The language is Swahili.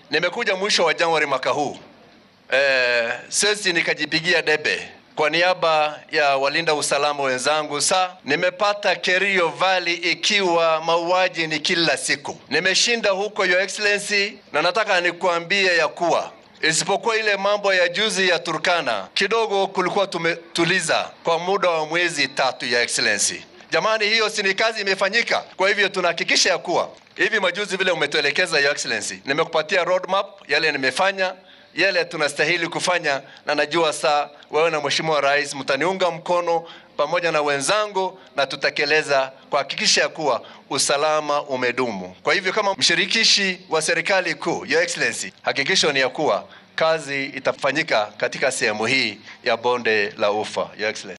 Nimekuja mwisho wa Januari mwaka huu eh, sisi nikajipigia debe kwa niaba ya walinda usalama wenzangu. Sa nimepata Kerio Valley ikiwa mauaji ni kila siku. Nimeshinda huko Your Excellency, na nataka nikuambie ya kuwa isipokuwa ile mambo ya juzi ya Turkana kidogo kulikuwa tumetuliza kwa muda wa mwezi tatu, ya Excellency. Jamani, hiyo si ni kazi imefanyika? Kwa hivyo tunahakikisha ya kuwa hivi majuzi vile umetuelekeza, Your Excellency, nimekupatia roadmap yale nimefanya yale tunastahili kufanya, na najua saa wewe na Mheshimiwa Rais mtaniunga mkono pamoja na wenzangu, na tutatekeleza kuhakikisha ya kuwa usalama umedumu. Kwa hivyo kama mshirikishi wa serikali kuu, Your Excellency, hakikisho ni ya kuwa kazi itafanyika katika sehemu hii ya bonde la Ufa, Your Excellency.